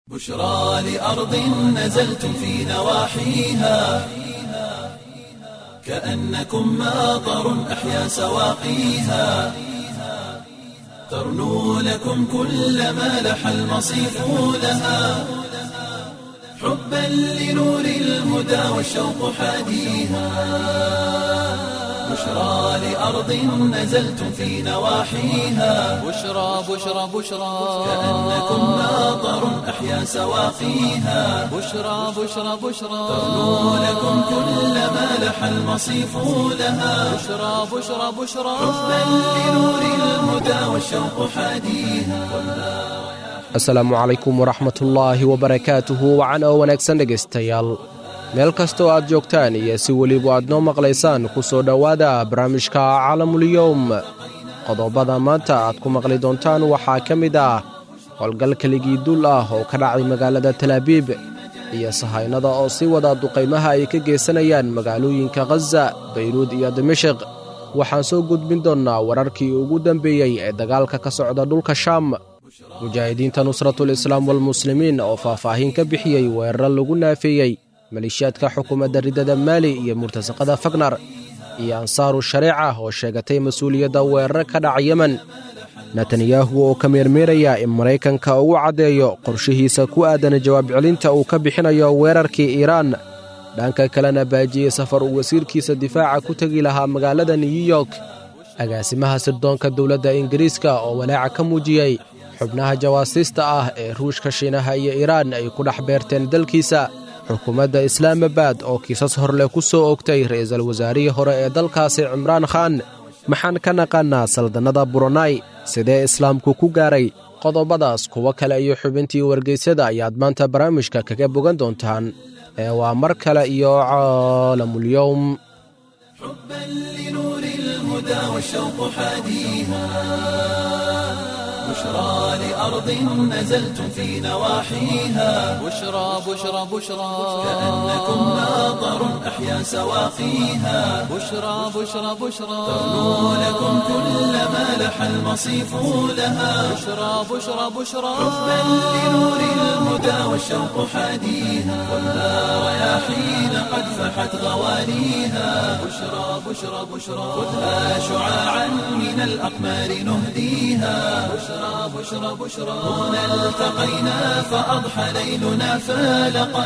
بشرى لأرض نزلتم في نواحيها كأنكم ماطر أحيا سواقيها ترنو لكم كل ما لح المصيف لها حبا لنور الهدى والشوق حاديها بشرى لأرض نزلتم في نواحيها بشرى بشرى بشرى كأنكم ماطر أحيا سواقيها بشرى بشرى بشرى ترنو لكم كل ما لح المصيف لها بشرى بشرى بشرى حبا لنور الهدى والشوق حاديها asalaamu calaykum waraxmatullaahi wabarakaatuhu wacan oo wanaagsan dhegaystayaal meel kastoo aad joogtaan iyo si weliba aad noo maqlaysaan ku soo dhowaada barnaamijka caalamuliyowm qodobada maanta aad ku maqli doontaan waxaa ka mid ah howlgal keligii dul ah oo ka dhacay magaalada talaabiib iyo sahaynada oo sii wada duqaymaha ay ka geysanayaan magaalooyinka khaza bayruud iyo dimashik waxaan soo gudbin doonnaa wararkii ugu dambeeyey ee dagaalka ka socda dhulka shaam mujaahidiinta nusratul islaam walmuslimiin oo faahfaahin ka bixiyey weeraro lagu naafeeyey maleeshiyaadka xukuumadda riddada maali iyo murtasaqada fagnar iyo ansaaru shareeca oo sheegatay mas-uuliyadda weeraro ka dhaca yemen netanyahu oo ka meermeeraya in maraykanka ugu caddeeyo qorshihiisa ku aadan jawaab celinta uu ka bixinayo weerarkii iiraan dhanka kalena baajiyey safar uu wasiirkiisa difaaca ku tegi lahaa magaalada new york agaasimaha sirdoonka dowladda ingiriiska oo walaaca ka muujiyey xubnaha jawaasiista ah ee ruushka shiinaha iyo iiraan ay ku dhex beerteen dalkiisa xukuumadda islaamabad oo kiisas horleh ku soo ogtay ra'iisul wasaarihii hore ee dalkaasi cimraan khan maxaan ka naqaannaa saldannada buronai sidee islaamku ku gaaray qodobadaas kuwo kale iyo xubintii wargeysyada ayaad maanta barnaamijka kaga bogan doontaan ee waa mar kale iyo caalamulyowm حبا لنور الهدى والشوق حاديها بشرى لأرض نزلتم في نواحيها بشرى بشرى بشرى كأنكم ماطر أحيا سواقيها بشرى بشرى بشرى ترنو لكم كل ما لح المصيف لها بشرى بشرى بشرى حبا لنور الهدى والشوق حاديها ولا رياحين قد فحت غوانيها بشرى بشرى بشرى خذها شعاعا من الأقمار نهديها بشرى بشرى بشرى هنا التقينا فأضحى ليلنا فالقا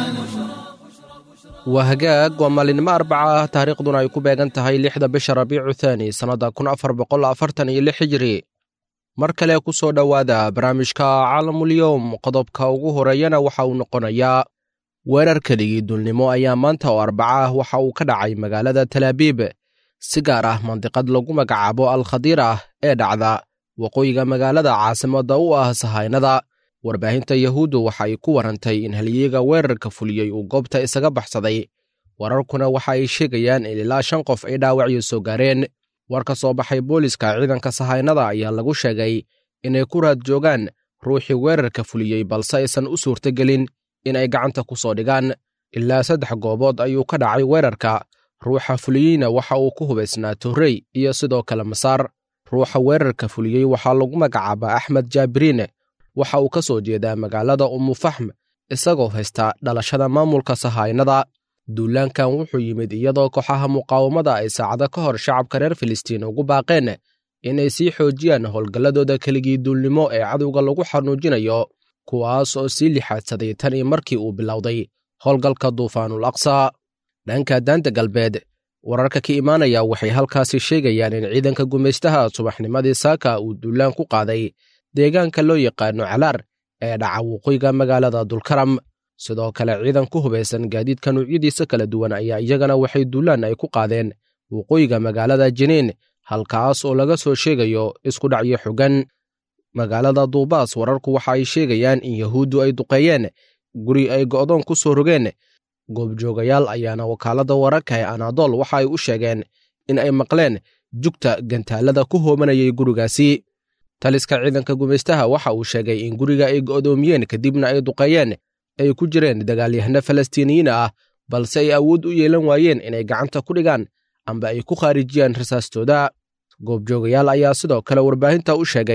waa hagaag waa maalinimo arbaca ah taariikhduna ay ku beegan tahay lixda bisha rabiicu thaani sannadda kun afar boqol afartan iyo lix hijiri mar kale ku soo dhowaada barnaamijka caalamulyowm qodobka ugu horeeyana waxa uu noqonayaa weerar keligii dulnimo ayaa maanta oo arbaca ah waxa uu ka dhacay magaalada talaabiib si gaar ah mandiqad lagu magacaabo alkhadiir ah ee dhacda waqooyiga magaalada caasimadda u ah sahaynada warbaahinta yahuuddu waxa ay ku warantay in halyeega weerarka fuliyey uu goobta isaga baxsaday wararkuna waxa ay sheegayaan in ilaa shan qof ay dhaawacyo soo gaareen war ka soo baxay booliska ciidanka sahaynada ayaa lagu sheegay inay ku raad joogaan ruuxii weerarka fuliyey balse aysan u suurtagelin in ay gacanta ku soo dhigaan ilaa saddex goobood ayuu ka dhacay weerarka ruuxa fuliyeyna waxa uu ku hubaysnaa torrey iyo sidoo kale masaar ruuxa weerarka fuliyey waxaa lagu magacaabaa axmed jaabiriin waxa uu ka soo jeedaa magaalada umufaxm isagoo haysta dhalashada maamulka sahaynada duulaankan wuxuu yimid iyadoo kooxaha muqaawamada ay saacado ka hor shacabka reer filistiin ugu baaqeen inay sii xoojiyaan howlgalladooda keligii duulnimo ee cadowga lagu xanuujinayo kuwaas oo sii lixaadsaday tan iyo markii uu bilowday howlgalka duufaanul aqsa dhanka daanta galbeed wararka ka imaanaya waxay halkaasi sheegayaan in ciidanka gumaystaha subaxnimadii saaka uu duulaan ku qaaday deegaanka loo yaqaano calaar ee dhaca waqooyiga magaalada dulkaram sidoo kale ciidan ku hubaysan gaadiidka nuucyadiisa kala duwan ayaa iyagana waxay duulaan ay ku qaadeen waqooyiga magaalada jiniin halkaas oo laga soo sheegayo isku dhacyo xogan magaalada duubaas wararku waxa ay sheegayaan in yahuuddu ay duqeeyeen guri ay go'doon ku soo rogeen goobjoogayaal ayaana wakaaladda wararka ee anadol waxa ay u sheegeen in ay maqleen jugta gantaalada ku hoobanayay gurigaasi taliska ciidanka gumaystaha waxa uu sheegay in guriga ay go'doomiyeen kadibna ay duqeeyeen ay ku jireen dagaalyahano falastiiniyiin ah balse ay awood u yeelan waayeen inay gacanta ku dhigaan amba ay ku khaarijiyaan rasaastooda goobjoogayaal ayaa sidoo kale warbaahinta u sheegay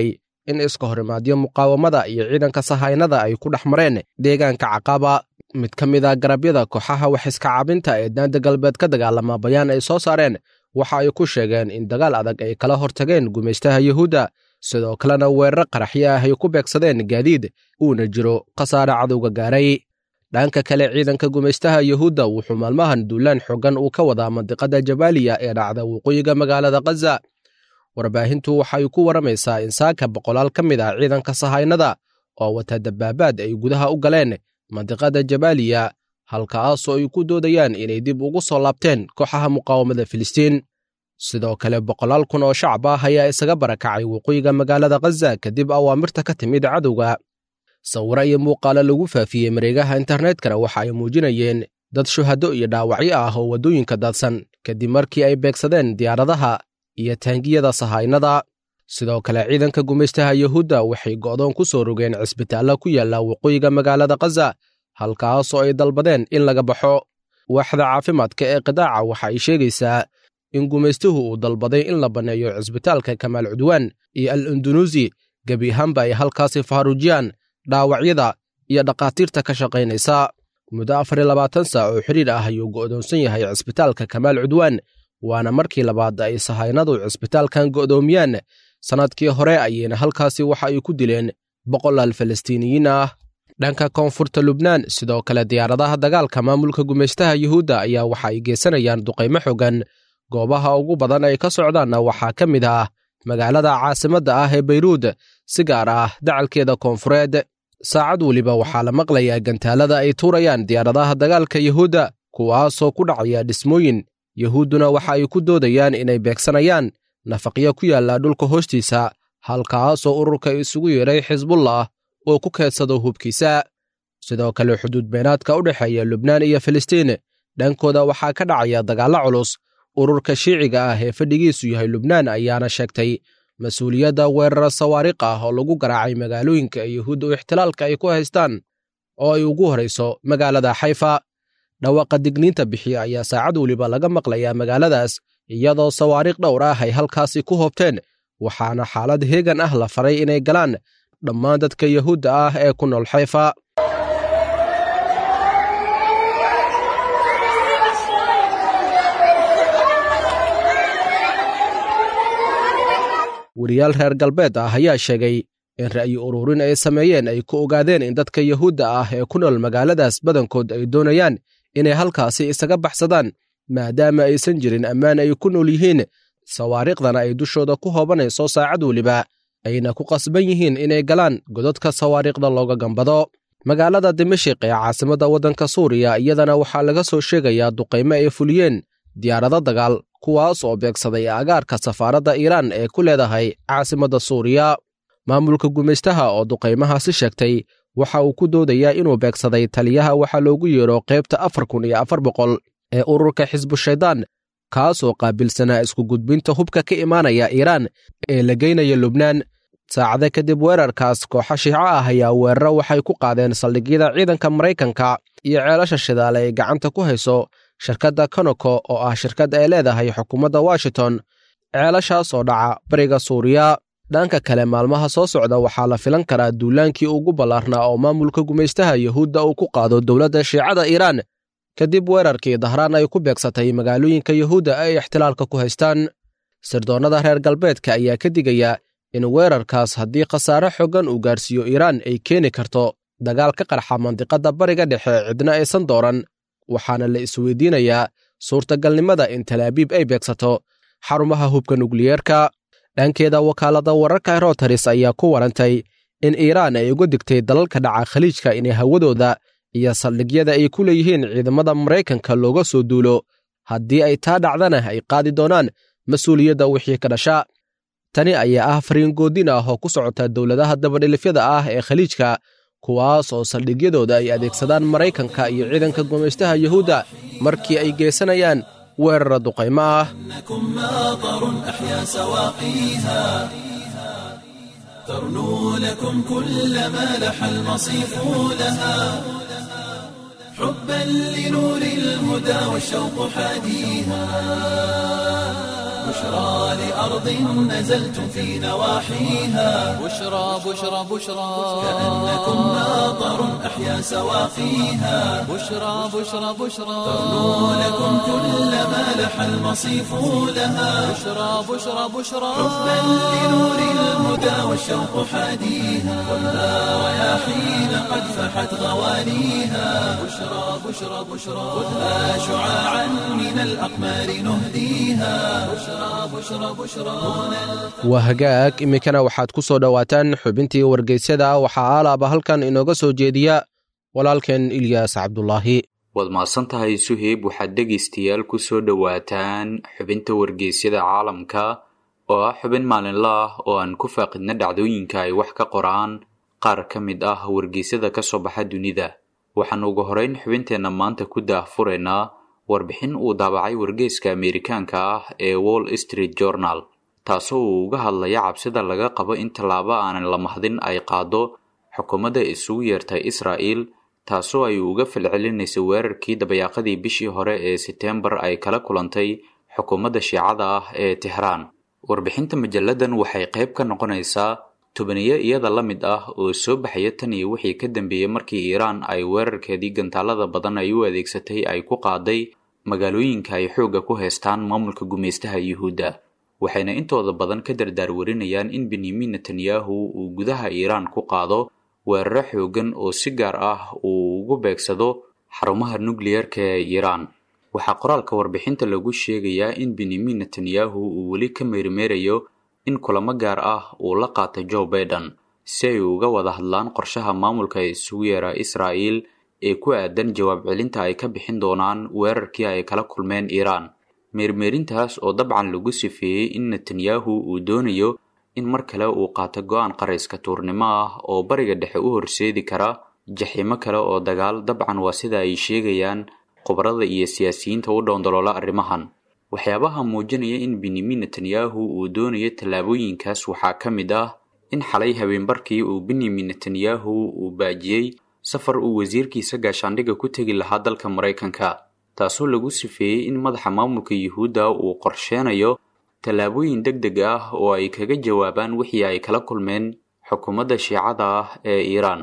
in iska horimaadyo muqaawamada iyo ciidanka sahaynada ay ku dhex mareen deegaanka caqaba mid ka mid a garabyada kooxaha wax iska cabinta ee daanta galbeed ka dagaalama bayaan ay soo saareen waxa ay ku sheegeen in dagaal adag ay kala hortageen gumaystaha yuhuudda sidoo kalena weerar qaraxyo ah ay ku beegsadeen gaadiid uuna jiro khasaare cadowga gaaray dhanka kale ciidanka gumaystaha yuhuudda wuxuu maalmahan duulaan xoogan uu ka wadaa mandiqada jabaaliya ee dhacda waqooyiga magaalada khaza warbaahintu waxay ku waramaysaa in saaka boqolaal ka mid ah ciidanka sahaynada oo wata dabaabaad ay gudaha u galeen mandiqada jabaaliya halkaasoo ay ku doodayaan inay dib ugu soo laabteen kooxaha muqaawamada filistiin sidoo kale boqolaal kun oo shacab ah ayaa isaga barakacay waqooyiga magaalada khaza kadib awaamirta ka timid cadowga sawiro iyo muuqaalo lagu faafiyey mareegaha internetkana waxa ay muujinayeen dad shuhado iyo dhaawacyo ah oo waddooyinka daadsan kadib markii ay beegsadeen diyaaradaha iyo taangiyada sahaynada sidoo kale ciidanka gumaystaha yuhuudda waxay go'doon ku soo rogeen cisbitaallo ku yaalla waqooyiga magaalada khaza halkaasoo ay dalbadeen in laga baxo waaxda caafimaadka ee qidaaca waxa ay sheegaysaa in gumaystuhu uu dalbaday in la banneeyo cisbitaalka kamaal cudwaan iyo al indunuusi gebi ahaanba ay halkaasi faaruujiyaan dhaawacyada iyo dhakhaatiirta ka shaqaynaysa muddo afar iyo labaatan saac oo xidhiir ah ayuu go'doonsan yahay cisbitaalka kamaal cudwaan waana markii labaad ay sahaynadu cisbitaalkan go'doomiyaan sannadkii hore ayayna halkaasi waxa ay ku dileen boqolaal falastiiniyiin ah dhanka koonfurta lubnaan sidoo kale diyaaradaha dagaalka maamulka gumaystaha yuhuudda ayaa waxa ay geysanayaan duqaymo xogan goobaha ugu badan ay ka socdaanna waxaa ka mid ah magaalada caasimadda ah ee bayruud si gaar ah dacalkeeda koonfureed saacad weliba waxaa la maqlayaa gantaalada ay tuurayaan diyaaradaha dagaalka yuhuudda kuwaasoo ku dhacaya dhismooyin yuhuudduna waxa ay ku doodayaan inay beegsanayaan nafaqyo ku yaalla dhulka hoostiisa halkaasoo ururka isugu yeedhay xisbullah oo ku keedsado hubkiisa sidoo kale xuduud beenaadka u dhexeeya lubnaan iyo filistiin dhankooda waxaa ka dhacaya dagaallo culus ururka shiiciga ah ee fadhigiisu yahay lubnaan ayaana sheegtay mas-uuliyadda weerara sawaariq ah oo lagu garaacay magaalooyinka ee yuhuudda u ixtilaalka ay ku haystaan oo ay ugu horayso magaalada xayfa dhawaaqa digniinta bixiya ayaa saacad weliba laga maqlayaa magaaladaas iyadoo sawaariikh dhowr ah ay halkaasi ku hoobteen waxaana xaalad heegan ah la faray inay galaan dhammaan dadka yuhuudda ah ee ku nool xayfa weriyaal reer galbeed ah ayaa sheegay in ra'yi ururin ay sameeyeen ay ku ogaadeen in dadka yuhuudda ah ee ku nool magaaladaas badankood ay doonayaan inay halkaasi isaga baxsadaan maadaama aysan jirin ammaan ay ku nool yihiin sawaariikhdana ay dushooda ku hoobanayso saacad weliba ayna ku qasban yihiin inay galaan godadka sawaariikhda looga gambado magaalada dimashik ee caasimadda waddanka suuriya iyadana waxaa laga soo sheegayaa duqaymo ay fuliyeen diyaarado dagaal kuwaas oo beegsaday agaarka safaaradda iiraan ee ku leedahay caasimadda suuriya maamulka gumaystaha oo duqaymahaasi sheegtay waxa uu ku doodayaa inuu beegsaday taliyaha waxaa loogu yeedho qaybta afar kun iyo afar boqol ee ururka xisbushaydaan kaasoo qaabilsanaa isku gudbinta hubka ka imaanaya iiraan ee la geynaya lubnaan saacada kadib weerarkaas kooxa shiico ah ayaa weeraro waxay ku qaadeen saldhigyada ciidanka maraykanka iyo ceelasha shidaale ay gacanta ku hayso shirkadda konoko oo ah shirkad ay leedahay xukuumadda washington ceelashaas oo dhaca bariga suuriya dhanka kale maalmaha soo socda waxaa la filan karaa duulaankii ugu ballaarnaa oo maamulka gumaystaha yuhuudda uu ku qaado dowladda shiicada iiraan kadib weerarkii dahraan ay ku beegsatay magaalooyinka yuhuudda ay ixtilaalka ku haystaan sirdoonnada reer galbeedka ayaa ka digaya in weerarkaas haddii khasaare xoogan uu gaarsiiyo iiraan ay keeni karto dagaal ka qarxa mandiqadda bariga dhexe cidna aysan dooran waxaana la isweydiinayaa suurtagalnimada in talaabiib ay beegsato xarumaha hubka nukliyeerka dhankeeda wakaaladda wararka rotaris ayaa ku warantay in iiraan ay uga digtay dalalka dhaca khaliijka inay hawadooda iyo saldhigyada ay ku leeyihiin ciidamada maraykanka looga soo duulo haddii ay taa dhacdana ay qaadi doonaan mas-uuliyadda wixii ka dhasha tani ayaa ah fariingoodin ah oo ku socota dowladaha dabadhilifyada ah ee khaliijka kuwaas oo saldhigyadooda ay adeegsadaan maraykanka iyo ciidanka gumaystaha yuhuudda markii ay geysanayaan weerara duqaymo ah إنكم ماطر أحيا سواقيها ترنو لكم كل ما لح المصيف لها حبا لنور الهدى والشوق حاديها بشرى لأرض نزلتم في نواحيها بشرى بشرى بشرى كأنكم ماطر أحيا سواقيها بشرى بشرى بشرى ترنو لكم كل ما لح المصيف لها بشرى بشرى بشرى حبا لنور الهدى والشوق حاديها ولا رياحين قد فحت غوانيها بشرى بشرى بشرى خذها شعاعا من الأقمار نهديها بشرى بشرى بشرى هنا waa hagaag iminkana waxaad ku soo dhowaataan xubintii wargeysyada waxaa aalaaba halkan inooga soo jeediya walaalkeen ilyaas cabdulaahi waad mahadsan tahay suheyb waxaad dhegaystayaal ku soo dhowaataan xubinta wargeysyada caalamka oo ah xubin maalinla ah oo aan ku faaqidna dhacdooyinka ay wax ka qoraan qaar ka mid ah wargeysyada ka soo baxa dunida waxaan ugu horeyn xubinteenna maanta ku daahfuraynaa warbixin uu daabacay wargeyska ameerikaanka ah ee wall street journal taasoo uu uga hadlaya cabsida laga qabo in tallaabo aanan la mahdin ay qaado xukuumadda isugu yeertay israa'el taasoo ay uga falcelinaysa weerarkii dabayaaqadii bishii hore ee seteembar ay kala kulantay xukuumadda shiicada ah ee tehraan warbixinta majalladan waxay qayb ka noqonaysaa tobaniyo iyada la mid ah oo soo baxaya tan iyo wixii ka dambeeyey markii iiraan ay weerarkeedii gantaalada badan ay u adeegsatay ay ku qaaday magaalooyinka ay xoogga ku haystaan maamulka gumaystaha yuhuudda waxayna intooda badan ka dardaar warinayaan in benyamin netanyahu uu gudaha iiraan ku qaado weeraro xoogan oo si gaar ah uu ugu beegsado xarumaha nukliyarka ee iiraan waxaa qoraalka warbixinta lagu sheegayaa in benyamin netanyahu uu weli ka meermeerayo in kulamo gaar ah uu la qaatay joe baiden si ay uga wada hadlaan qorshaha maamulka isugu yeera israa'el ee ku aadan jawaab celinta ay ka bixin doonaan weerarkii ay kala kulmeen iiraan meermeerintaas oo dabcan lagu sifeeyey in netanyahu uu doonayo in mar kale uu qaato go-aan qarayska tuurnimo ah oo bariga dhexe u horseedi kara jaxiimo kale oo dagaal dabcan waa sida ay sheegayaan khubarada iyo siyaasiyiinta u dhoondoloola arrimahan waxyaabaha muujinaya in benyamin netanyahu uu doonayo tallaabooyinkaas waxaa ka mid ah in xalay habeenbarkii uu benyamin netanyahu uu baajiyey safar uu wasiirkiisa gaashaandhigga ku tegi lahaa dalka maraykanka taasoo lagu sifeeyey in madaxa maamulka yuhuudda uu qorsheenayo tallaabooyin deg deg ah oo ay kaga jawaabaan wixii ay kala kulmeen xukuumadda shiicada ah ee iiraan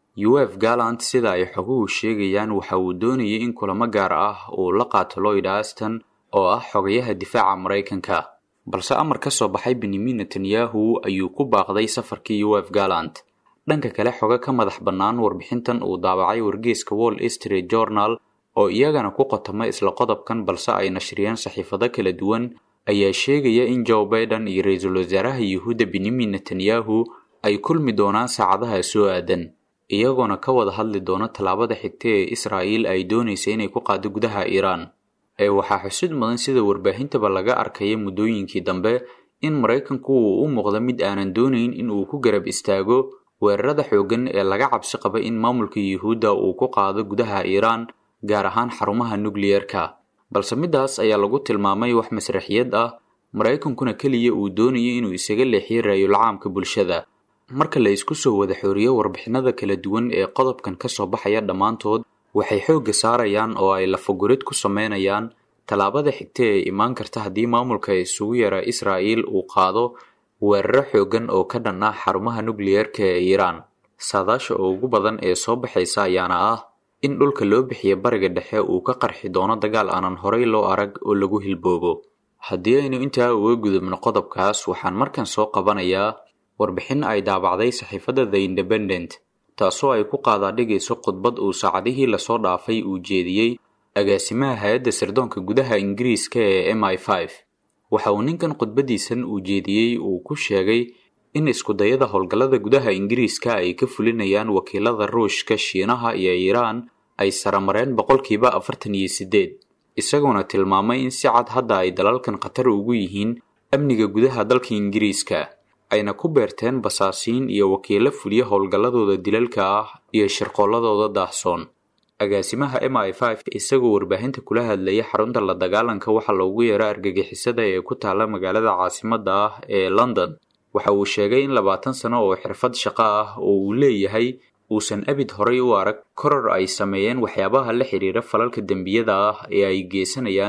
uf gallant sida ay xoguhu sheegayaan waxa uu doonayay in kulamo gaar ah uu la qaato lloyd aston oo ah xogayaha difaaca maraykanka balse amar ka soo baxay benyamin netanyahu ayuu ku baaqday safarkii uf gallant dhanka kale xoga ka madax bannaan warbixintan uu daabacay wargeyska wall street journal oo iyagana ku qotoma isla qodobkan balse ay nashriyeen saxiifado kala duwan ayaa sheegaya in joe baiden iyo ra-iisul wasaaraha yuhuudda benyamin netanyahu ay kulmi doonaan saacadaha soo aadan iyagoona ka wada hadli doona tallaabada xigta ee israa'el ay doonaysa inay ku qaado gudaha iiraan ee waxaa xusid mudan sida warbaahintaba laga arkaya muddooyinkii dambe in maraykanku uu u muuqdo mid aanan doonayn in uu ku garab istaago weerarada xooggan ee laga cabsi qaba in maamulka yuhuudda uu ku qaado gudaha iiraan gaar ahaan xarumaha nukliyerka balse midaas ayaa lagu tilmaamay wax masraxiyad ah maraykankuna keliya uu doonayo inuu isaga leexiyo raayulcaamka bulshada marka la isku soo wada xooriyo warbixinada kala duwan ee qodobkan ka soo baxaya dhammaantood waxay xoogga saarayaan oo ay lafagurid ku sameynayaan tallaabada xigta ee imaan karta haddii maamulka isugu yara israa'el uu qaado weeraro xooggan oo ka dhan ah xarumaha nukliyerka ee iiraan saadaasha ugu badan ee soo baxaysa ayaana ah in dhulka loo bixiya bariga dhexe uu ka qarxi doono dagaal aanan horay loo arag oo lagu hilboobo haddii aynu intaa uga gudubno qodobkaas waxaan markan soo qabanayaa warbixin ay daabacday saxiifadda the independent taasoo ay ku qaadaadhigayso khudbad uu saacadihii lasoo dhaafay uu jeediyey agaasimaha hay-adda sirdoonka gudaha ingiriiska ee m i five waxa uu ninkan khudbadiisan uu jeediyey uu ku sheegay in iskudayada howlgallada gudaha ingiriiska ay ka fulinayaan wakiilada ruushka shiinaha iyo iiraan ay saramareen boqolkiiba afartan iyo siddeed isagoona tilmaamay in si cad hadda ay dalalkan khatar ugu yihiin amniga gudaha dalka ingiriiska ayna ku beerteen basaasiin iyo wakiilo fuliya howlgalladooda dilalka ah iyo shirqoolladooda daahsoon agaasimaha m i five isagoo warbaahinta kula hadlaya xarunta la dagaalanka waxa loogu yeero argagixisada ee ku taalla magaalada caasimadda ah ee london waxa uu sheegay in labaatan sano oo xirfad shaqo ah oo uu leeyahay uusan abid horay u arag koror ay sameeyeen waxyaabaha la xidhiira falalka dembiyada ah ee ay geysanayaan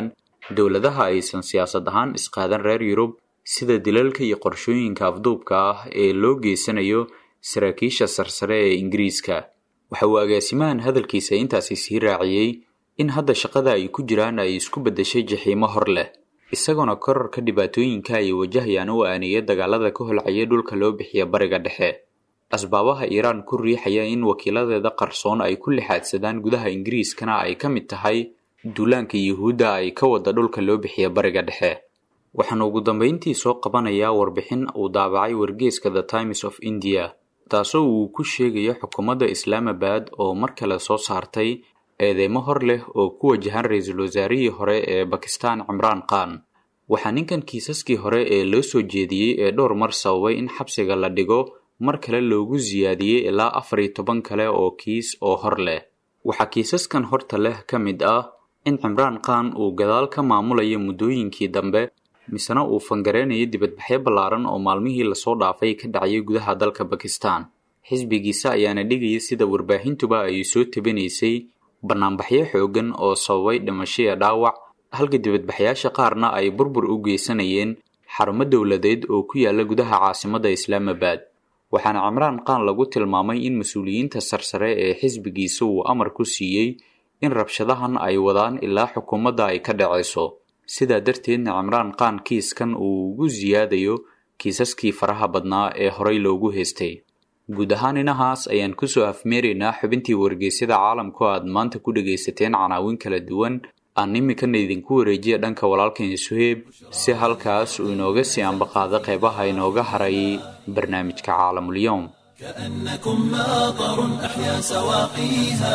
dowladaha aysan siyaasad ahaan isqaadan reer yurub sida dilalka iyo qorshooyinka afduubka ah ee loo geysanayo saraakiisha sarsare ee ingiriiska waxa uu agaasimahan hadalkiisa intaasi sii raaciyey in hadda shaqada ay ku jiraan ay isku beddeshay jaxiimo hor leh isagoona korarka dhibaatooyinka ay wajahayaan u aaneeya dagaalada ka holcaya dhulka loo bixiya bariga dhexe asbaabaha iiraan ku riixaya in wakiiladeeda qarsoon ay ku lixaadsadaan gudaha ingiriiskana ay ka mid tahay duulaanka yuhuudda ay ka wada dhulka loo bixiya bariga dhexe waxaana ugu dambeyntii soo qabanayaa warbixin uu daabacay wargeeska the times of india taasoo uu ku sheegayo xukuumadda islaamabad oo mar kale soo saartay eedeymo hor leh oo ku wajahan ra-iisul wasaarihii hore ee bakistan cimraan khan waxaa ninkan kiisaskii hore ee loo soo jeediyey ee dhowr mar sababay in xabsiga la dhigo mar kale loogu siyaadiyey ilaa afar iyo toban kale oo kiis oo hor leh waxaa kiisaskan horta leh ka mid ah in cimraan khan uu gadaal ka maamulayo muddooyinkii dambe misena uu fangareynayo dibadbaxyo ballaaran oo maalmihii lasoo dhaafay ka dhacayay gudaha dalka bakistan xisbigiisa ayaana dhigaya sida warbaahintuba ay soo tabinaysay bannaanbaxyo xooggan oo sababay dhimashaya dhaawac halka dibadbaxyaasha qaarna ay burbur u geysanayeen xarumo dowladeed oo ku yaala gudaha caasimadda islaamabad waxaana cimraan khan lagu tilmaamay in mas-uuliyiinta sarsare ee xisbigiisa uu amar ku siiyey in rabshadahan ay wadaan ilaa xukuumadda ay ka dhacayso sidaa darteedna cimraan khan kiiskan uu ugu siyaadayo kiisaskii faraha badnaa ee horey loogu haystay guud ahaan inahaas ayaan kusoo afmeeraynaa xubintii wargeysyada caalamku aad maanta ku dhagaysateen canaawin kala duwan aan iminkana idinku wareejiya dhanka walaalkan suheeb si halkaas uu inooga sii ambaqaado qeybaha inooga haray barnaamijka caalamulyoom كأنكم ماطر أحيا سواقيها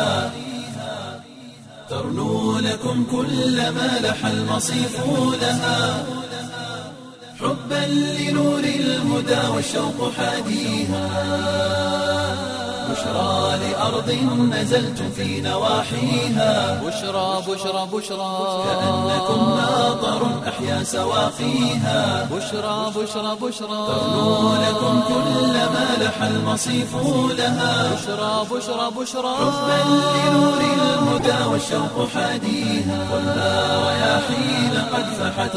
ترنو لكم كل ما لح المصيف لها حبا لنور الهدى والشوق حاديها بشرى لأرض نزلتم في نواحيها بشرى بشرى بشرى كأنكم ماطر أحيا سواقيها بشرى بشرى بشرى ترنو لكم كل ما لح المصيف لها بشرى بشرى بشرى حبا لنور الهدى والشوق حاديها خذها رياحين قد فحت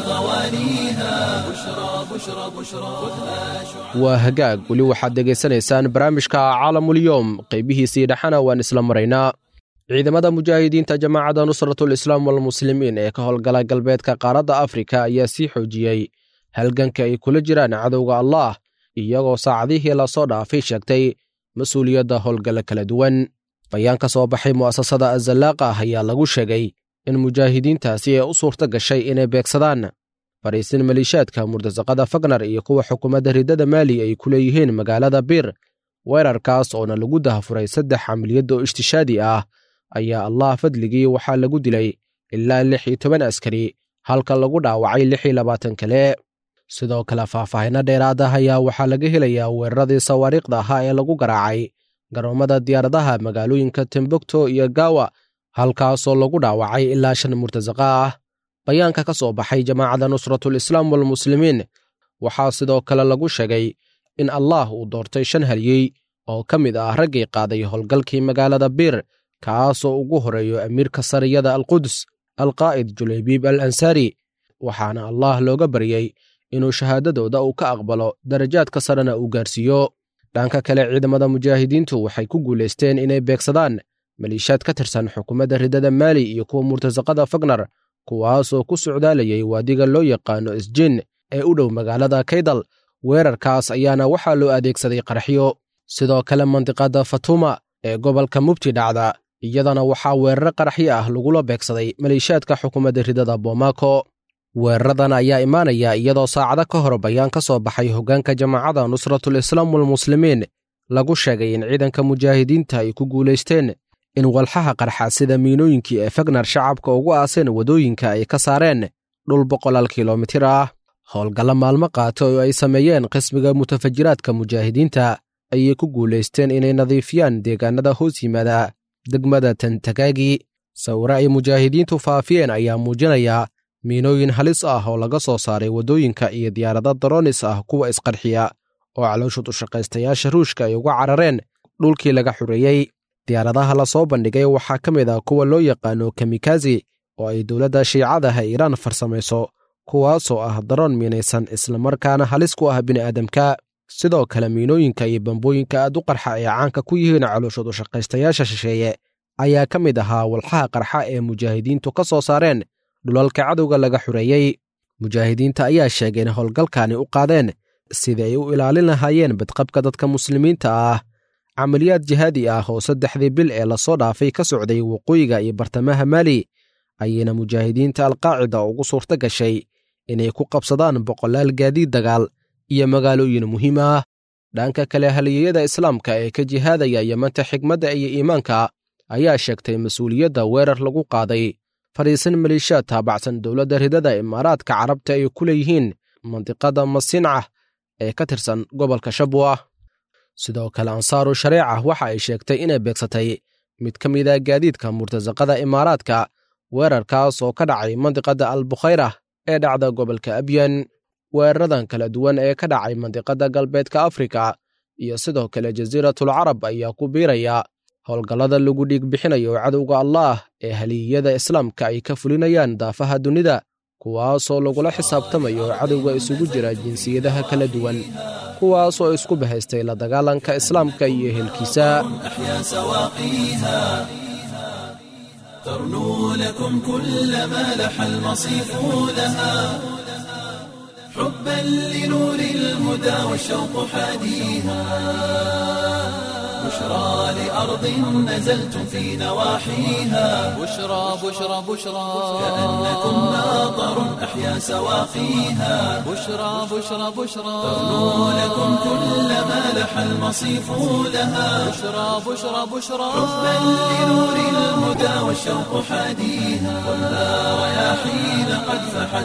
غوانيها بشرى بشرى بشرى خذها شعاع waa hagaag weli waxaad dhegaysanaysaan barnaamijka caalamulyoom qeybihiisii dhexana waan isla maraynaa ciidamada mujaahidiinta jamaacadda nusratul islaam walmuslimiin ee ka howlgala galbeedka qaaradda afrika ayaa sii xoojiyey halganka ay kula jiraan cadowga allaah iyagoo saacadihii lasoo dhaafay sheegtay mas-uuliyadda howlgalla kala duwan bayaan ka soo baxay mu'asasada azallaaqa ayaa lagu sheegay in mujaahidiintaasi ay u suurta gashay inay beegsadaan fariisin maliishaadka murtasaqada fagnar iyo kuwa xukuumadda riddada maali ay ku leeyihiin magaalada biir weerarkaas oona lagu dahafuray saddex camaliyad oo ishtishaadi ah ayaa allah fadligii waxaa lagu dilay ilaa lix iyo toban askari halka lagu dhaawacay lix iyo labaatan kale sidoo kale faahfaahinno dheeraad ah ayaa waxaa laga helayaa weeraradii sawaariikhda ahaa ee lagu garaacay garoommada diyaaradaha magaalooyinka timbukto iyo gaawa halkaasoo lagu dhaawacay ilaa shan murtasaqa ah bayaanka ka soo baxay jamaacadda nusratul islaam walmuslimiin waxaa sidoo kale lagu sheegay in allaah uu doortay shan halyey oo ka mid ah raggii qaaday howlgalkii magaalada biir kaasoo ugu horeeyo amiirka sariyada alquds alqaa'id julaybiib al ansaari waxaana allaah looga baryey inuu shahaadadooda uu ka aqbalo darajaadka sarena uu gaarsiiyo dhanka kale ciidamada mujaahidiintu waxay ku guulaysteen inay beegsadaan maliishaad ka tirsan xukuumadda riddada maali iyo kuwa murtasaqada fagnar kuwaasoo ku socdaalayay waadiga loo yaqaano isjin ee u dhow magaalada kaydal weerarkaas ayaana waxaa loo adeegsaday qaraxyo sidoo kale mandiqada fatuma ee gobolka mubti dhacda iyadana waxaa weeraro qaraxyo ah lagula beegsaday maliishaadka xukuumadda riddada bomaako weeraradan ayaa imaanaya iyadoo saacado ka hor bayaan ka soo baxay hoggaanka jamaacadda nusratul islaam walmuslimiin lagu sheegay in ciidanka mujaahidiinta ay ku guulaysteen in walxaha qarxa sida miinooyinkii ee fagnar shacabka ugu aaseen waddooyinka ay ka saareen dhul boqolaal kilomitir ah howlgallo maalmo qaata oo ay sameeyeen qismiga mutafajiraadka mujaahidiinta ayay ku guulaysteen inay nadiifiyaan deegaanada hoos yimaada degmada tantagaagi sawire ay mujaahidiintu faafiyeen ayaa muujinaya miinooyin halis ah oo laga soo saaray waddooyinka iyo diyaarado daroonis ah kuwa isqarxiya oo calooshud u shaqaystayaasha ruushka ay uga carareen dhulkii laga xureeyey diyaaradaha la soo bandhigay waxaa ka mid ah kuwa loo yaqaano kamikazi oo ay dowladda shiicadaha iiraan farsamayso kuwaasoo ah daroon miinaysan islamarkaana halis ku ah bini'aadamka sidoo kale miinooyinka iyo bambooyinka aad u qarxa ee caanka ku yihiin calooshadu shaqaystayaasha shisheeye ayaa ka mid ahaa walxaha qarxa ee mujaahidiintu ka soo saareen dhulalka cadowga laga xureeyey mujaahidiinta ayaa sheegay in howlgalkani u qaadeen sidii ay u ilaalin lahaayeen badqabka dadka muslimiinta ah camaliyaad jihaadi ah oo saddexdii bil ee lasoo dhaafay ka socday waqooyiga iyo bartamaha maali ayayna mujaahidiinta alqaacida ugu suurto gashay inay ku qabsadaan boqolaal gaadiid dagaal iyo magaalooyin muhiim ah dhanka kale haliyeyada islaamka ee ka jihaadaya yamanta xigmadda iyo iimaanka ayaa sheegtay mas-uuliyadda weerar lagu qaaday fadhiisan maliishaad taabacsan dowladda ridada imaaraadka carabta ay ku leeyihiin mandiqada masincah ee ka tirsan gobolka shabwa sidoo kale ansaaru shareeca waxa ay sheegtay inay beegsatay mid ka mid a gaadiidka murtasaqada imaaraadka weerarkaas oo ka dhacay mandiqada albukhayra ee dhacda gobolka abyan weeraradan kala duwan ee ka dhacay mandiqada galbeedka afrika iyo sidoo kale jasiiratul carab ayaa ku biiraya howlgallada lagu dhiig bixinayo cadowga allaah ee haliyiyada islaamka ay ka fulinayaan daafaha dunida kuwaasoo lagula xisaabtamayo cadowga isugu jira jinsiyadaha kala duwan kuwaasoo isku bahaystay la dagaalanka islaamka iyo ehelkiisa أحيا سواقيها ترنو لكم كل ما لح المصيف لها حبا لنور الهدى والشوق حاديها بشرى لأرض نزلتم في نواحيها بشرى بشرى بشرى كأنكم ناظر أحيا سواقيها بشرى بشرى بشرى ترنو لكم كل ما لح المصيف لها بشرى بشرى بشرى حبا لنور الهدى والشوق حاديها خذها رياحين قد فحت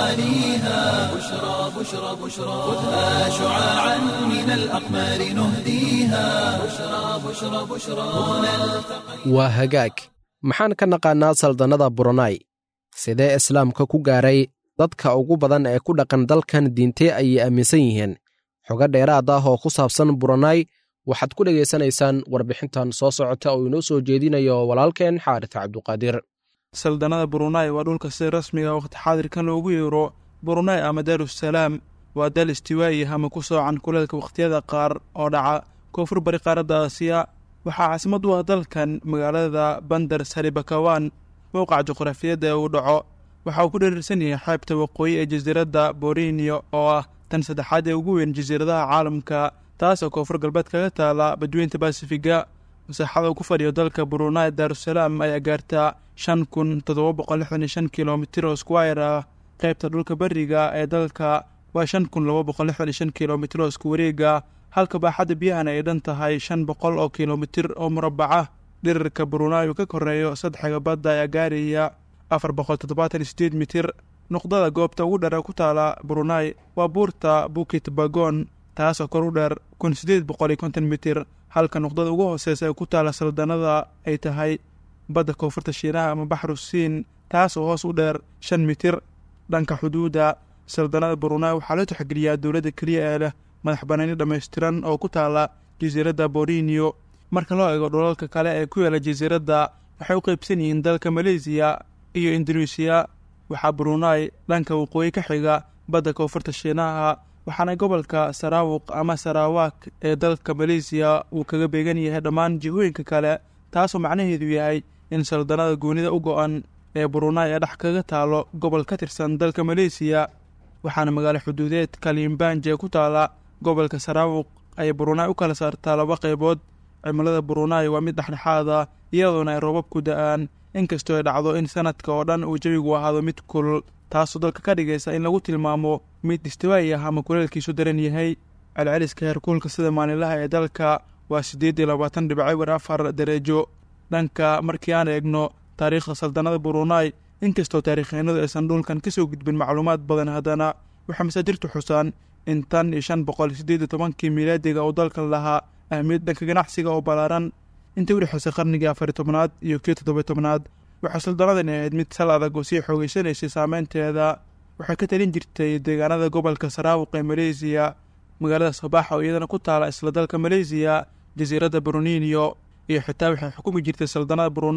غوانيها بشرى بشرى بشرى خذها شعاعا من الأقمار نهديها بشرى بشرى بشرى هنا التقى waa hagaag maxaan ka naqaannaa saldannada buronai sidee islaamka ku gaaray dadka ugu badan ee ku dhaqan dalkan diintee ayay aaminsan yihiin xogo dheeraad ah oo ku saabsan buronai waxaad ku dhegaysanaysaan warbixintan soo socota oo inoo soo jeedinayo walaalkeen xaaris cabduqaadir saldannada burunai waa dhulka sida rasmiga waqti xaadirkan loogu yeero burunai ama daarusalaam waa dal istiwaayi ama ku soocan kuleelka wakhtiyada qaar oo dhaca koonfur bari qaaradda aasiya waxaa caasimad u ah dalkan magaalada bandar saribakawan mowqaca juqraafiyadda ee uu dhaco waxa uu ku dhereersan yahay xeebta waqooyi ee jasiiradda borinio oo ah tan saddexaad ee ugu weyn jasiiradaha caalamka taas oo koonfur galbeed kaga taala badweynta basifiga masaaxada uu ku fadhiyo dalka burunai daarusalaam ayaa gaartaa shan kun toddoba boqol lixdan iyo shan kilomitir oo squire ah qaybta dhulka beriga ee dalka waa shan kun laba boqol lixdan iyo shan kilomitir oo isku wareega halka baaxadda biyahana ay dhan tahay shan boqol oo kilomitir oo murabbaca dhirirka burunai uu ka koreeyo saddexga badda ayaa gaaraya afar boqol toddobaatan iyo sideed mitir nuqdada goobta ugu dheer ee ku taala burunai waa buurta bukit bagon taasoo kor u dheer kun sideed boqol iyo konton mitir halka nuqdada ugu hooseysa ee ku taala saldanada ay tahay badda koonfurta shiinaha ama baxru siin taasoo hoos u dheer shan mitir dhanka xuduudda saldanada burunai waxaa la tixgeliyaa dowladda keliya ee leh madax banaani dhammaystiran oo ku taala jasiiradda borinio marka loo eego dhulalka kale ee ku yaala jasiiradda waxay u qeybsan yihiin dalka maleysiya iyo induneisiya waxaa burunai dhanka waqooyi ka xiga badda koonfurta shiinaha waxaana gobolka sarawuq ama sarawak ee dalka maleysiya uu kaga beegan yahay dhammaan jihooyinka kale taasoo macnaheedu yahay in saldanada goonida u go-an ee burunai ee dhex kaga taalo gobol ka tirsan dalka maleysiya waxaana magaalo xuduudeed kalimbanje ku taala gobolka sarawuq ay burunai u kala saartaa laba qaybood cimilada burunai waa mid dhexdhexaad ah iyadoona ay roobabku da-aan inkastoo ay dhacdo in sanadka oo dhan uu jawigu ahaado mid kulul taasoo dalka ka dhigaysa in lagu tilmaamo mid istiwaayi ah ama kuleelkiisu daran yahay celceliska heerkuulka sida maalinlaha ee dalka waa siddeed iyo labaatan dhibco war afar dareejo dhanka markii aan eegno taariikhda saldanada burunai inkastoo taariikheennadu aysan dhulkan ka soo gudbin macluumaad badan haddana waxaa masaadirtu xusaan in tan iyo shan boqol siddeed iyo tobankii miilaadiga uu dalkan lahaa ahmiyad dhanka ganacsiga oo ballaaran intii u dhexeysay qarnigii afari tobnaad iyo kii toddoba tobnaad waxaa saldanadani ahayd mid sal adag oo sii xoogeysanaysay saameynteeda waxay ka talin jirtay deegaanada gobolka sarawuq ee maleysiya magaalada sabaaxa oo iyadana ku taala isla dalka maleysiya jasiiradda bruninio iyo xitaa waxay xukumi jirtay saldanada brunai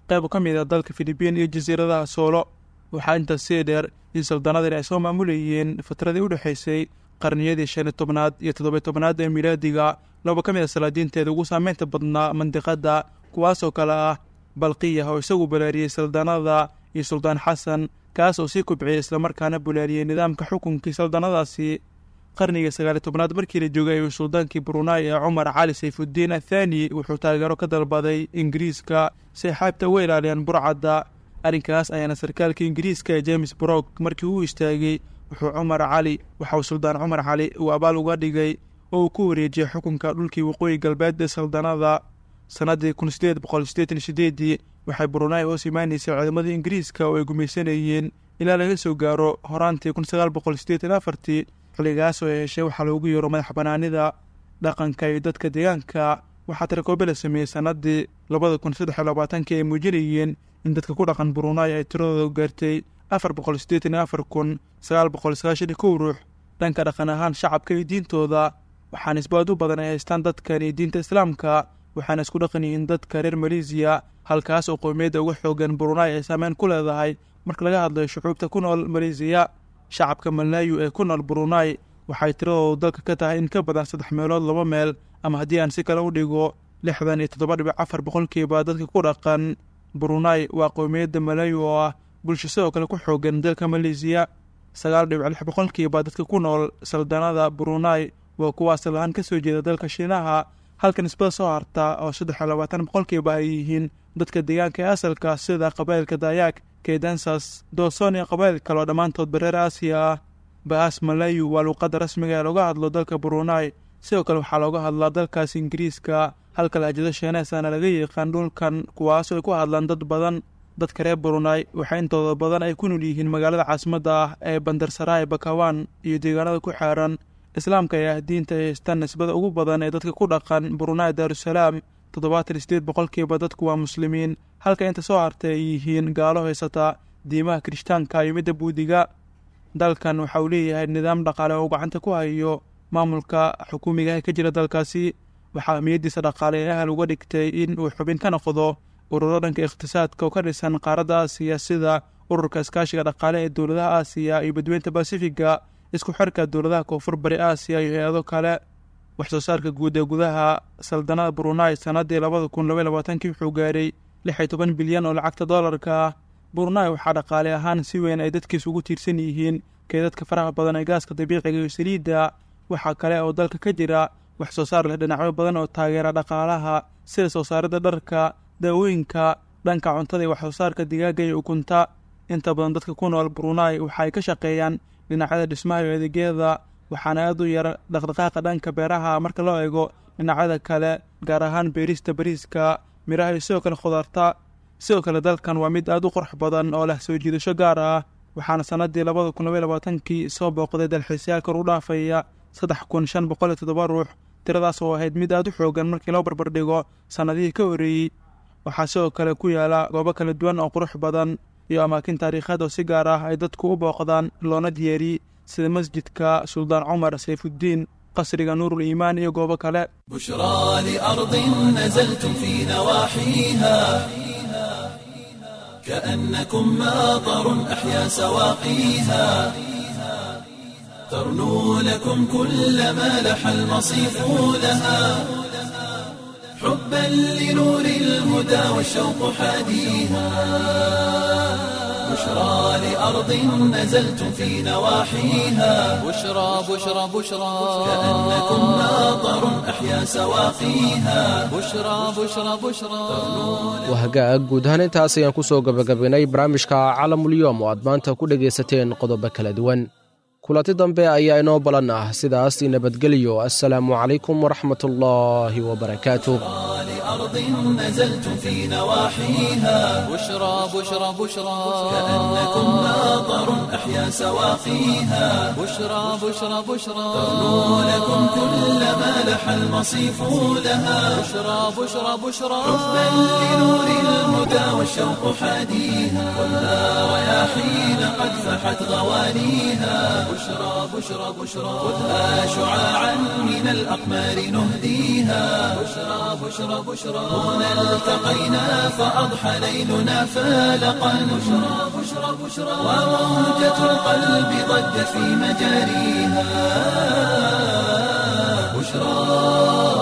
qayb ka mid a dalka filibiin iyo jasiiradaha soolo waxaa intaas sii dheer in saldanadani ay soo maamulayeen fatradii u dhexaysay qarniyadii shan iyo tobnaad iyo toddobiy tobnaad ee milaadiga laba ka mid a salaadiinteeda ugu saameynta badnaa mandiqadda kuwaasoo kale ah balqiya oo isagu balaariyey saldanada iyo suldaan xasan kaas oo sii kubciyey islamarkaana bulaariyey nidaamka xukunkii saldanadaasi qarnigii sagaaliy tobnaad markii la joogay ayuu suldaankii brunai ee cumar cali sayfuddiin athaani wuxuu taageero ka dalbaday ingiriiska si ay xaybta uga ilaaliyaan burcadda arrinkaas ayaana sarkaalka ingiriiska ee james brok markii uu istaagay wuxuu cumar cali waxa uu suldaan cumar cali uu abaal uga dhigay oo uu ku wareejiyey xukunka dhulkii waqooyi galbeed ee saldanada sannaddii kun sideed boqol sideetan sideedii waxay brunai hoos imaanaysay ciidamadii ingiriiska oo ay gumaysanayeen ilaa laga soo gaaro horaantii kun sagaal boqol sideetan afartii xilligaas oo ay heshay waxaa loogu yeero madax banaanida dhaqanka iyo dadka deegaanka waxaa tirakoobe la sameeyey sannaddii labada kun saddex iyo labaatankii ay muujinayeen in dadka ku dhaqan brunai ay tiradooda gaartay afar boqol siddeetan iyo afar kun sagaal boqol sagaashan iyo kow ruux dhanka dhaqan ahaan shacabka iyo diintooda waxaa nisbaad u badan ay haystaan dadkan iyo diinta islaamka waxaana isku dhaqan yihiin dadka reer maleesiya halkaas oo qowmiyadda uga xoogan brunai ay saameyn ku leedahay marka laga hadlayo shucuubta ku nool maleesiya shacabka malaayu ee ku nool brunai waxay tiradoodu dalka ka tahay in ka badan saddex meelood laba meel ama haddii aan si kale u dhigo lixdan iyo toddoba dhibic afar boqolkiiba dadka ku dhaqan brunai waa qowmiyadda malaayu oo ah bulsho sidoo kale ku xoogan dalka maleesiya sagaal dhibic lix boqolkiiba dadka ku nool saldanada brunai waa kuwa asal ahaan ka soo jeeda dalka shiinaha halka nisbada soo harta oo saddex iyo labaatan boqolkiiba ay yihiin dadka deegaanka ee asalka sida qabaa'ilka dayaag kedansas dooson iyo qabaa'il kale oo dhammaantood bareer aasiya ah baas malayu waa luuqadda rasmiga ee looga hadlo dalka brunai sidoo kale waxaa looga hadlaa dalkaas ingiriiska halka lahjado sheeneesana laga yaqaan dhulkan kuwaasoo ay ku hadlaan dad badan dadka reer brunai waxaa intooda badan ay ku nool yihiin magaalada caasimadda ah ee bandarsarai bakawan iyo deegaanada ku xeeran islaamka ayaa diinta ay haystaan nisbada ugu badan ee dadka ku dhaqan brunai daarusalaam toddobaatan sideed boqolkiiba dadku waa muslimiin halka inta soo hartay ay yihiin gaalo haysata diimaha kirishtaanka iyo midda buudiga dalkan waxa uu leeyahay nidaam dhaqaale oo gacanta ku hayo maamulka xukuumiga ee ka jira dalkaasi waxaa ahmiyaddiisa dhaqaale ee ahal uga dhigtay in uu xubin ka noqdo ururo dhanka iqhtisaadka oo ka dhisan qaaradda aasiya sida ururka iskaashiga dhaqaale ee dowladaha aasiya iyo badweynta basifiga isku xirka dowladaha koonfur bari aasiya iyo hay-ado kale wax soo saarka guud ee gudaha saldanada brunai sannaddii labada kun labaiy labaatankii wuxuu gaaray lix iyo toban bilyan oo lacagta doolarka ah brunai waxaa dhaqaale ahaan si weyn ay dadkiis ugu tiirsan yihiin keedadka faraha badan ee gaaska dabiiciga iyo saliidda waxaa kale oo dalka ka jira wax soo saar leh dhinacyo badan oo taageera dhaqaalaha sida soo saaridda dharka daawooyinka dhanka cuntada iyo wax soo saarka digaaga iyo ukunta inta badan dadka ku nool brunai waxa ay ka shaqeeyaan dhinacyada dhismaha iyo adeegyada waxaana aad u yar dhaqdhaqaaqa dhanka beeraha marka loo eego dhinacyada kale gaar ahaan beerista bariiska miraha iyo sidoo kale khudaarta sidoo kale dalkan waa mid aad u qurux badan oo leh soo jiidasho gaar ah waxaana sannaddii labada kun labaiy labaatankii soo booqday dalxiisayaal kor u dhaafaya saddex kun shan boqol iyo toddoba ruux tiradaas oo ahayd mid aad u xoogan markii loo barbardhigo sannadihii ka horreeyey waxaa sidoo kale ku yaala goobo kala duwan oo qurux badan iyo amaakin taariikheed oo si gaar ah ay dadku u booqdaan loona diyaariyey sida masjidka suldaan cumar sayfuddiin qasriga nuurul iimaan iyo goobo kale بشرى لأرض نزلتم في نواحيها كأنكم ماطر أحيا سواقيها ترنو لكم كل ما لح المصيف لها حبا لنور الهدى والشوق حاديها بشرى لأرض نزلتم في نواحيها بشرى بشرى بشرى كأنكم ماطر أحيا سواقيها بشرى بشرى بشرى waa hagaag guud ahaan intaas ayaan ku soo gabagabaynay barnaamijka calamulyoom oo aad maanta ku dhegaysateen qodobo kala duwan kulanti dambe ayaa inoo balan ah sidaas nabadgelyo assalaamu calaykum waraxmatullaahi wabarakaatuh لأرض نزلتم في نواحيها بشرى بشرى بشرى كأنكم ماطر أحيا سواقيها بشرى بشرى بشرى لكم كل ما لح المصيف لها بشرى بشرى بشرى حبا لنور الهدى والشوق حاديها خذها رياحين قد فحت غوانيها بشرى بشرى بشرى خذها شعاعا من الأقمار نهديها بشرى بشرى بشرى هنا التقينا فأضحى ليلنا فالقا بشرى بشرى بشرى وموجة القلب ضجت في مجاريها بشرى